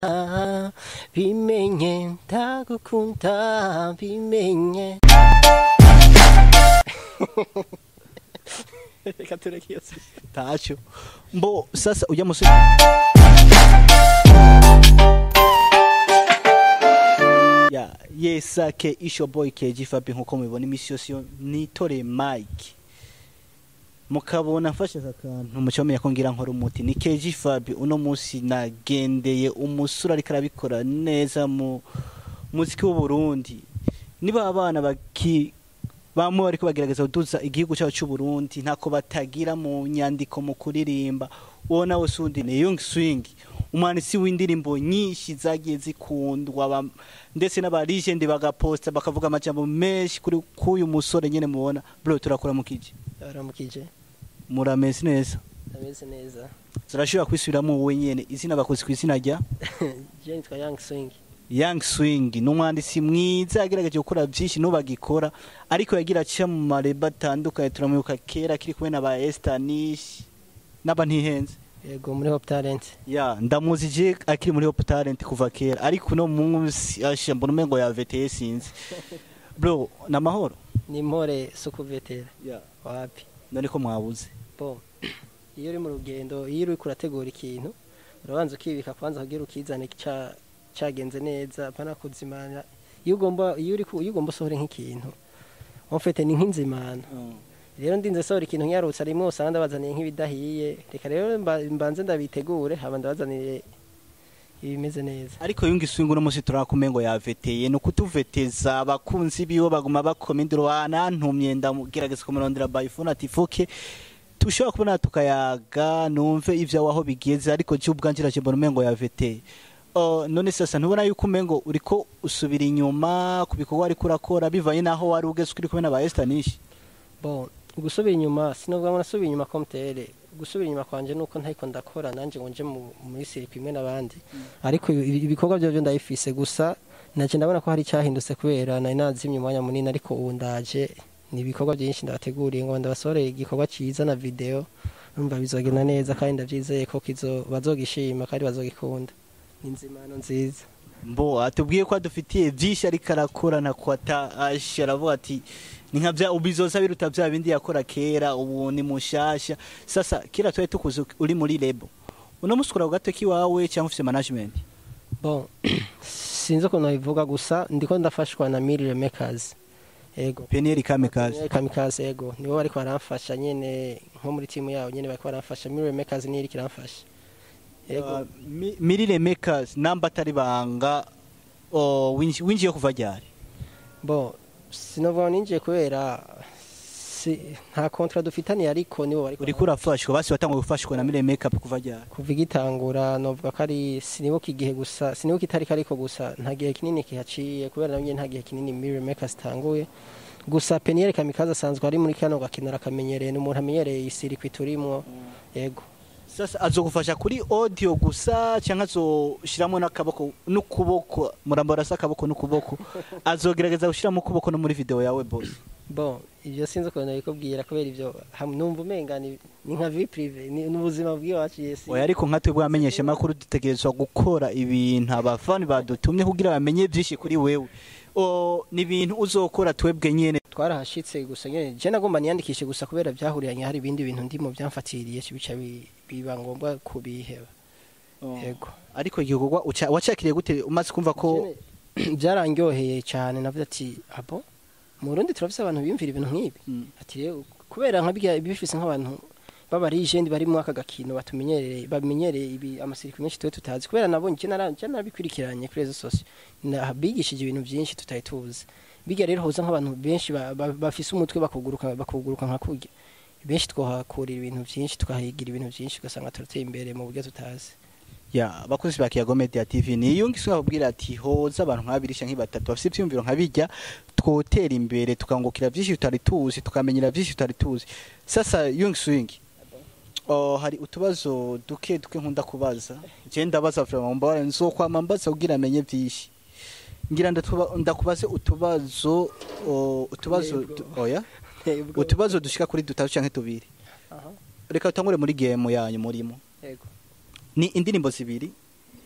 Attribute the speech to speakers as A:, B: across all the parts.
A: bimenye ndagukunda bimenye reka tureke iyo si
B: tacho mbo sasa ujya musore ya yesake isho boy keji fabi nkuko mubibona imisi yose yo nitore mike mukabona mfashe aka kantu mucomeye ko ngira nkora umuti ni keji fabi uno munsi nagendeye umusore ariko arabikora neza mu muziki w'u Burundi niba abana baki bamwe bariko bagerageza kuduza igihugu cyacu cy'u Burundi ntako batagira mu nyandiko mu kuririmba uwo nawe sundi ni Young Swing umwanditsi w'indirimbo nyinshi zagiye zikundwa ba- ndetse n'abaligende bagaposta bakavuga amajambo menshi kuri kuyu musore nyene mubona bro turakora mu kije
A: baramukije
B: murameze neza
A: ameze neza
B: zirashobora kwisubiramo wowe nyene izina bakoze ku izina rya
A: je nitwa young swing
B: Young Swing ni umwanditsi mwiza yagerageje gukora byinshi n'ubagikora ariko yagira aca mu mareba atandukanye turamuyoboka kera kiri kumwe na ba Estanish n'aba ntihenze
A: yego muri hop talent
B: ya ndamuzi je akiri muri Hope Talent kuva kera ariko no munsi asha mbona umengo yaveteye sinzi bro namahoro
A: ni mpore sukuvetera
B: ya
A: wapi
B: none ko mwabuze
A: bo iyo uri mu rugendo iyo uri kurategura ikintu urabanza ukibika kwanza kugira ukizane ca cagenze neza apana kuzimana iyo ugomba iyo uri ku- iyo ugomba usohora nk'ikintu ofete ni nk'inzimano rero ndinze sohora ikintu nyarutse rimwe usanga ndabazaniye nk'ibidahiye reka rero mba- mbanze ndabitegure haba ndabazaniye ibimeze neza
B: ariko yungi swing uno munsi turakumengo yaveteye no kutuveteza abakunzi biwe baguma bakomendera wanantumye ndamugerageza kumurondera by phone ati fuke tushobora kubona tukayaga numve ivyo aho bigeze ariko je ubwanje raje mbona umengo yaveteye Uh, none sasa ntubona yuko umengo uriko usubira inyuma ku bikorwa ariko urakora bivanye naho wari ugeze uri kumwe na ba Estanish
A: bon gusubira inyuma sinovuga ngo nasubira inyuma komtere gusubira inyuma kwanje nuko ntariko ndakora nanje ngo nje mu- muri siripi imwe n'abandi ariko ibi- ibikorwa byo byo ndabifise gusa naje ndabona ko hari icyahindutse kubera nari nazimye umwanya munini ariko ubu ndaje ni ibikorwa byinshi ndabateguriye ngo ndabasoreye igikorwa cyiza na video numva bizogenda neza kandi ndabyizeye ko kizo bazogishima kandi bazogikunda ni inzimano nziza
B: mbo atubwiye ko adufitiye byinshi ariko arakora na kwata asha aravuga ati ni nka bya ubizoza biruta bya bindi yakora kera ubu ni mushasha sasa kera twari tukuze uri muri lebo uno musi ukora ku gato k'iwawe cyangwa ufite management
A: bon sinzi ukuntu nabivuga gusa ndiko ndafashwa na mirire makers ego
B: peniyeri kamikazi
A: kamikaze ego nibo bariko baramfasha nyene nko muri timu yabo nyene bariko baramfasha mirire makers niyo iriko iramfasha ego
B: mirire makers namba atari banga oh, winji- winjiye kuva ryari
A: bo sinovuga ngo ninjiye kubera si, nta kontra dufitaniye ariko nibo bariko
B: uriko urafashwa basi watanguye gufashwa na mirire makeup kuva ryari
A: kuva igitangura novuga ko ari sinibuka igihe gusa sinibuka itariki ariko gusa nta gihe kinini kihaciye kubera nabyo nta gihe kinini mirire makers itanguye gusa peniyeri kamikaze asanzwe ari muri kano gakino arakamenyereye ni umuntu amenyereye isirikwi turimwo yego
B: sasa azogufasha kuri audio gusa cyangwa azoshiramo n'akaboko n'ukuboko murambara se akaboko n'ukuboko azogerageza gushiramo ukuboko no muri video yawe boss
A: bon ibyo sinzi ukuntu nabikubwira kubera ibyo ham- numva umenga ni ni nka vie prive ni ni ubuzima bw'iwacu yesi
B: oya ariko nka twebwe bamenyesha makuru dutegerezwa gukora ibintu abafani badutumye kugira bamenye byinshi kuri wewe o ni ibintu uzokora twebwe nyene
A: twarahashitse gusa nyene je nagomba niyandikishe gusa kubera byahuriranye hari ibindi bintu ndimo byamfatiriye bica bi- biba ngombwa kubiheba yego
B: ariko igikorwa uca- wacakiriye gute umaze kumva ko
A: Jene, byarangyoheye cyane navuze ati abo mu Burundi turafise abantu biyumvira ibintu nk'ibi
B: Mm.
A: ati rero kubera nka bya bifise nk'abantu b'abarijendi bari mu aka gakino batumenyereye bamenyereye ibi amasirikwi menshi tuwe tutazi kubera nabonye je nara- je narabikurikiranye kuri rezo sosio Na- bigishije ibintu byinshi tutari tuzi biga rero hoza nk'abantu benshi ba- ba- bafise umutwe bakuguruka bakuguruka nka kurya benshi twahakurira ibintu byinshi tukahigira ibintu byinshi ugasanga turateye imbere mu buryo tutazi
B: ya bakozi ba Kiyago Media TV ni iyo ngiswe babwira ati hoza abantu nk'abiri canke batatu bafite ivyumviro nkabijya twotera imbere tukangukira byinshi tutari tuzi tukamenyera byinshi tutari tuzi sasa Young Swing Oh, hari utubazo duke duke nkunda kubaza je ndabaza vraiment mbara nzokwama mbaza kugira amenye byinshi ngira ndatuba- ndakubaze utubazo oh, utubazo
A: Yego.
B: tu- oya
A: Ubwo-
B: utubazo dushika kuri dutatu canke tubiri
A: Aha,
B: reka tutangure muri game yanyu murimo
A: yego
B: ni indirimbo zibiri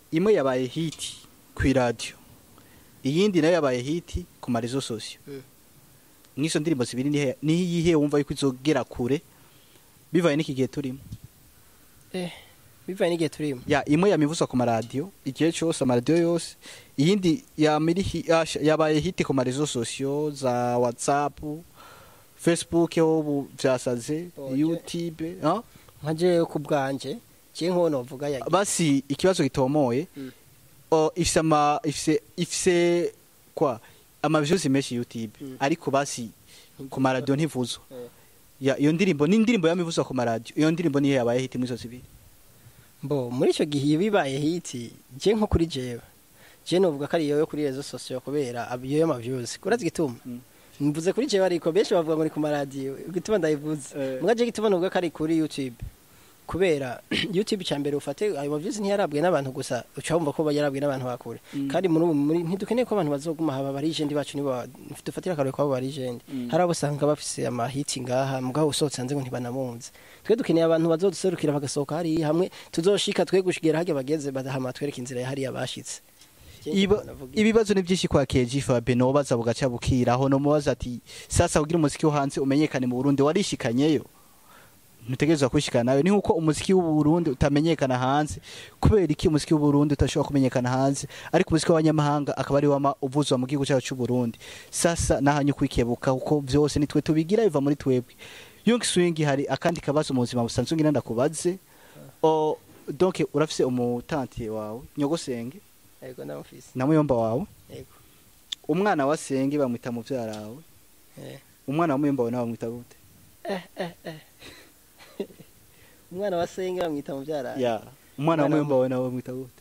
B: imwe yabaye hiti ku radio iyindi nayo yabaye hiti ku marezo sosiyo
A: Mm.
B: nk'izo ndirimbo zibiri nihe niyihe wumva yuko izogera kure bivaye n'iki gihe turimo
A: eh bivaye n'igihe turimo
B: ya imwe yamivuzwa ku maradiyo igihe cyose amaradiyo yose iyindi yamiri hi- yasha- yabaye hiti ku marezo sosiyo za whatsapp facebook ho ubu vyasaze
A: Oje.
B: youtube ah?
A: nka jewe ku bwanje je nko novuga ya
B: basi ikibazo gitomoye
A: Mm.
B: o ifise ama ifise ifise kwa ama views menshi youtube
A: Mm.
B: ariko basi ku maradiyo ntivuzwa
A: Eh.
B: ya iyo ndirimbo ni indirimbo yamivuzwa ku maradiyo iyo ndirimbo niyo yabaye hiti muri izo zibiri
A: Bo muri ico gihe iyo bibaye hiti je nko kuri jewe je novuga ko ari iyo yo kuri rezo sosiyo kubera ab- iyo y'amavyuzi kurazi gituma
B: Mm.
A: mvuze kuri jewe ariko benshi bavuga ngo ni ku maradiyo igituma ndayivuze
B: Eh.
A: mbwa je gituma novuga ko ari kuri youtube kubera youtube cya mbere ufate ayo mavyuzi ntiyarabwe n'abantu gusa uca wumva ko yarabwe n'abantu bakure
B: Mm.
A: kandi muri ubu muri ntidukeneye ko abantu bazoguma haba barijendi bacu nibo ba- dufatira akarore kwabo barijendi
B: Mm.
A: hari abo usanga bafise amahiti ngaha mugabo usohotse hanze ngo ntibanamunze twe dukeneye abantu bazoduserukira bagasohoka hariya hamwe tuzoshika twe gushigera harya bageze badahama twereka inzira ya hariya bashitse
B: Iba- ibibazo ni byinshi kwa KG Fabe no baza bugaca bukiraho no mubaza ati sasa kugira umuziki wo hanze umenyekane mu Burundi warishikanyeyo ntutegerezwa kwishikana nawe ni nkuko umuziki w'u Burundi utamenyekana hanze kubera iki umuziki w'u Burundi utashobora kumenyekana hanze ariko umuziki w'abanyamahanga akaba ari wama uvuzwa mu gihugu cyacu cy'u Burundi sasa nahanyu kwikebuka kuko byose nitwe tubigira biva muri twebwe Young Swing hari akandi kabazo mu buzima busanzwe ngira ndakubaze o donc urafise umutanti wawe nyogosenge
A: yego ndamufise
B: na muyomba wawe
A: yego
B: umwana wa senge bamwita muvyara wawe
A: eh
B: umwana wa muyomba wawe nawe bamwita gute
A: eh eh eh umwana wa senge bamwita muvyara
B: ya umwana wa
A: Umwana
B: muyomba
A: wa-
B: wawe nawe bamwita gute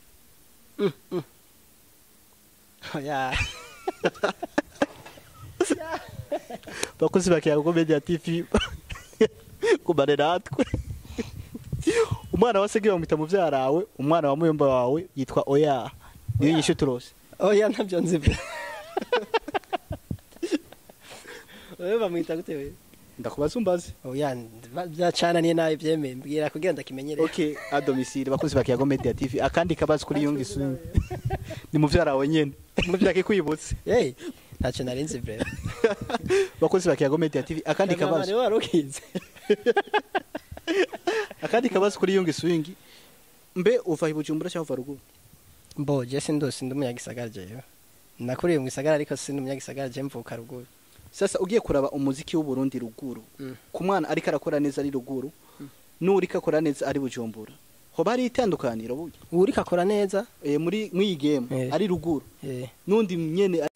A: ya
B: bakozi bakiyaga ko media tv kumane natwe umwana wa senge bamwita muvyara wawe umwana wa muyomba wawe yitwa oya niyo
A: Oya.
B: nyishu turose
A: oya ntabyo nzi pe wewe bamwita gute wewe
B: ndakubaza umbaze
A: oya byacananiye nabi byemeye mbwira kugira ndakimenyere
B: okay a domicile bakozi bakiyaga media tv akandi kabazo kuri yungi swing ni muvyara wawe nyene muvyake kwibutse
A: hey ntacyo nari nzi bre
B: bakozi bakiyaga media tv akandi kabazo
A: niwe warukize
B: akandi kabazo kuri yungi swing mbe uva ibujumbura cyangwa uva ruguru
A: mbo je sindo sindi umunyagisagara jewe nakuriye mu gisagara ariko sindi umunyagisagara je mvuka ruguru
B: sasa ugiye kuraba umuziki w'u Burundi ruguru
A: Mm.
B: ku mwana ariko arakora neza ari ruguru n'uriko akora neza ari bujumbura hoba hari itandukaniro burya
A: uriko akora neza
B: e, muri mw'iyi game
A: Eh.
B: ari ruguru
A: eh
B: n'undi nyene